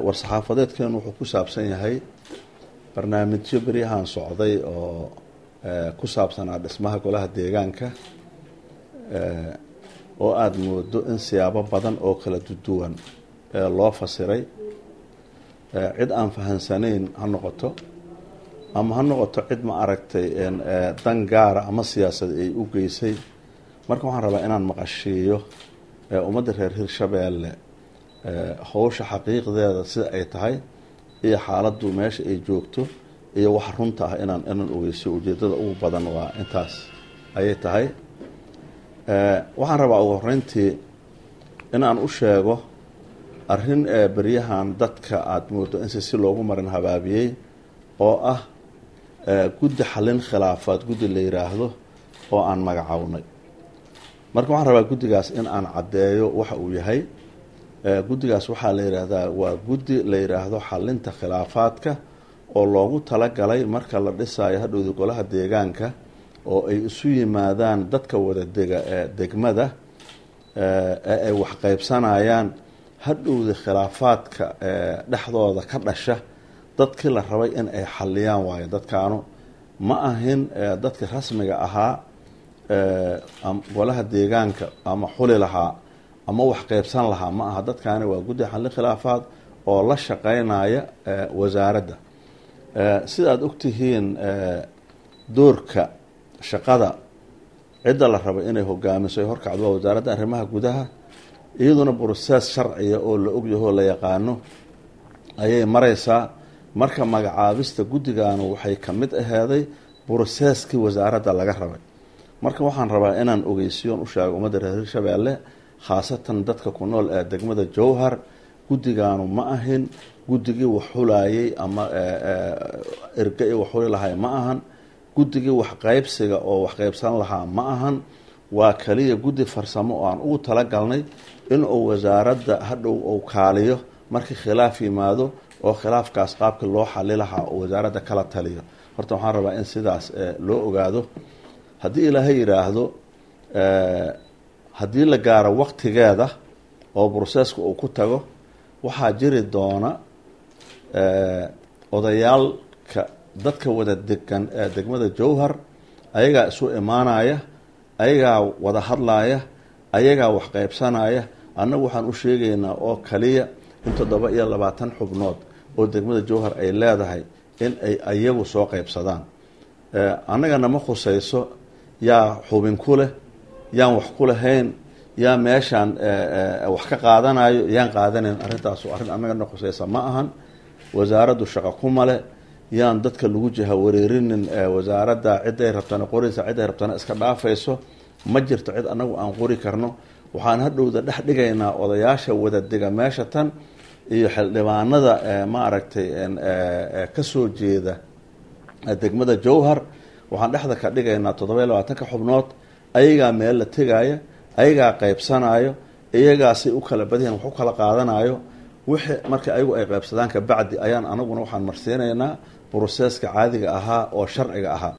war-saxaafadeedkeenu wuxuu ku saabsan yahay barnaamijyo beryahan socday oo ku saabsanaa dhismaha golaha deegaanka oo aada moodo in siyaabo badan oo kala duduwan loo fasiray cid aan fahansanayn ha noqoto ama ha noqoto cid ma aragtay dan gaara ama siyaasad ay u geysay marka waxaan rabaa inaan maqashiiyo ummadda reer hirshabeelle howsha xaqiiqdeeda sida ay tahay iyo xaaladdu meesha ay joogto iyo wax runta ah inaan inaan ogeysiyo ujeedada ugu badan waa intaas ayay tahay waxaan rabaa ugu horeyntii inaan u sheego arrin beryahan dadka aada moodo in si si loogu marin habaabiyey oo ah guddi xallin khilaafaad guddi la yiraahdo oo aan magacownay marka waxaan rabaa guddigaas in aan caddeeyo waxa uu yahay guddigaas waxaa la yidhaahdaa waa guddi la yidhaahdo xalinta khilaafaadka oo loogu talagalay marka la dhisayo hadhowda golaha deegaanka oo ay isu yimaadaan dadka wada dega ee degmada ee ay wax qaybsanayaan hadhowda khilaafaadka dhexdooda ka dhasha dadkii la rabay in ay xaliyaan waayo dadkaanu ma ahin dadkii rasmiga ahaa golaha deegaanka ama xuli lahaa ama wax qeybsan lahaa ma aha dadkaani waa guddi xallin khilaafaad oo la shaqeynaya wasaaradda sida aada ogtihiin doorka shaqada cidda la rabo inay hogaamiso ay horkacdo waa wasaaradda arrimaha gudaha iyaduna brosees sharciya oo la ogyaho la yaqaano ayay mareysaa marka magacaabista guddiganu waxay ka mid aheeday broseeskii wasaaradda laga rabay marka waxaan rabaa inaan ogeysiyoon u sheego ummadda reer hirshabeelle khaasatan dadka ku nool ee degmada jowhar guddigaanu ma ahin guddigii wax xulayay ama erga i wax xuli lahay ma ahan guddigii wax qaybsiga oo wax qaybsan lahaa ma ahan waa kaliya guddi farsamo oo aan ugu talagalnay inuu wasaaradda hadhow uu kaaliyo markii khilaaf yimaado oo khilaafkaas qaabkii loo xali lahaa oo wasaaradda kala taliyo horta waxaan rabaa in sidaas loo ogaado haddii ilaahay yidhaahdo haddii la gaaro waqtigeeda oo broseska uu ku tago waxaa jiri doona odayaalka dadka wada degan ee degmada jowhar ayagaa isu imaanaya ayagaa wada hadlaaya ayagaa wax qaybsanaya annagu waxaan u sheegaynaa oo kaliya in toddoba iyo labaatan xubnood oo degmada jowhar ay leedahay in ay ayagu soo qaybsadaan annagana ma khusayso yaa xubin ku leh yaan wax ku lahayn yaa meeshaan wax ka qaadanayo yaan qaadanayn arrintaasu arrin annagana khusaysa ma ahan wasaaraddu shaqo kumale yaan dadka lagu jiha wareerinin wasaaradda ciday rabtana qoraysa ciday rabtana iska dhaafayso ma jirto cid annagu aan qori karno waxaan hadhowda dhex dhigaynaa odayaasha wada dega meesha tan iyo xildhibaanada ma aragtay kasoo jeeda degmada jowhar waxaan dhexda ka dhigaynaa toddoba iyo labaatanka xubnood ayagaa meel la tegaya ayagaa qaybsanayo iyagaasay u kala badyahan wax u kala qaadanayo wixii marka ayagu ay qaybsadaan kabacdi ayaan anaguna waxaan marsiinaynaa broseska caadiga ahaa oo sharciga ahaa